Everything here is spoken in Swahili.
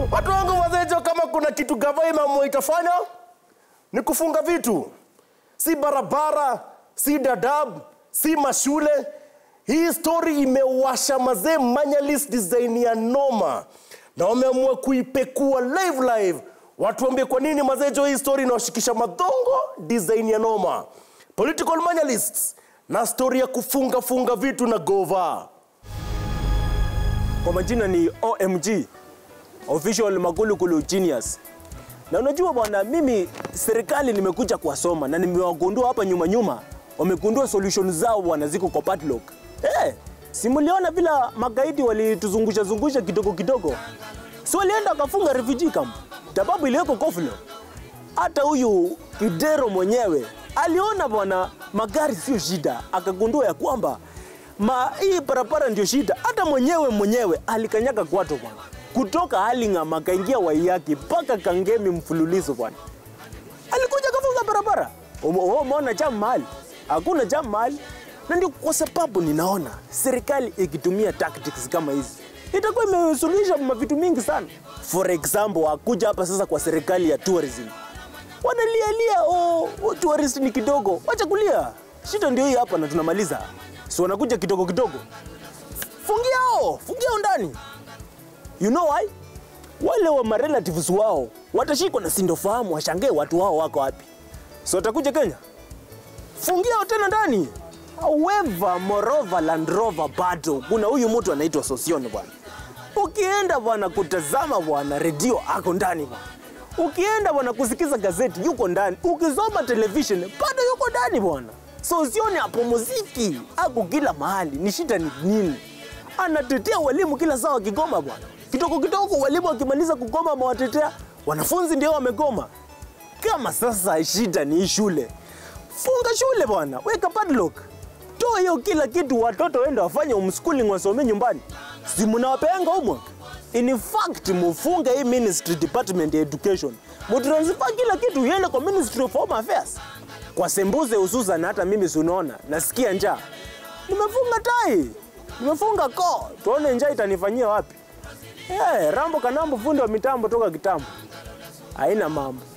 Watu wangu wazejo, kama kuna kitu gava imeamua itafanya ni kufunga vitu, si barabara, si dadab, si mashule. Hii story imewasha mazee manyalist design ya noma, na wameamua kuipekua live live. Watu waambie kwa nini mazejo, hii story inawashikisha madongo design ya noma, political manyalists na story ya kufunga funga vitu na gova. Kwa majina ni OMG, Official Magulugulu Genius. Na unajua bwana, mimi serikali nimekuja kuwasoma na nimewagundua hapa nyuma nyuma, wamegundua solution zao bwana ziko kwa padlock. Eh, si mliona vila magaidi walituzungusha zungusha kidogo kidogo, si walienda wakafunga refugee camp, sababu iliyoko Koflo. Hata huyu Kidero mwenyewe aliona bwana, magari sio shida, akagundua ya kwamba ma hii barabara ndio shida. Hata mwenyewe mwenyewe alikanyaga kwato bwana, kutoka Halingam akaingia Waiyaki mpaka Kangemi mfululizo bwana, alikuja kafunga barabara. Ume- wewe Umeona jam mahali? Hakuna jam mahali, na ndio kwa sababu ninaona serikali ikitumia tactics kama hizi itakuwa imesuluhisha mavitu mingi sana. For example, wakuja hapa sasa kwa serikali ya tourism wanalialia oh, oh, tourist ni kidogo, wacha kulia. Shida ndio hii hapa na tunamaliza, si wanakuja kidogo kidogo. Fungiao, fungiao ndani. You know why? Wale wa marelatives wao watashikwa na sindofahamu, washangae watu wao wako wapi. So watakuja Kenya, fungiao tena ndani. However, moreover, Land Rover bado kuna huyu mtu anaitwa Sosion bwana. Ukienda bwana kutazama bwana redio ako ndani bwana. Ukienda bwana kusikiza gazeti yuko ndani. Ukisoma television bado yuko ndani bwana. Sosion hapo muziki ako kila mahali. Ni shida ni nini? Anatetea walimu kila saa wakigoma bwana. Kidogo kidogo walimu wakimaliza kugoma mawatetea wanafunzi ndio wamegoma. Kama sasa shida ni hii shule, funga shule bwana, weka padlock, toa hiyo kila kitu, watoto waende wafanye homeschooling, wasome nyumbani, si mnawapeanga homework? In fact, mufunge hii ministry department ya education, mutransfer kila kitu iende kwa ministry of home affairs. Kwa sembuze hususan, hata mimi si unaona nasikia njaa, nimefunga tai, nimefunga koo, tuone njaa itanifanyia wapi. Eh, Rambo Kanambo, fundi wa mitambo toka kitambo, haina mambo.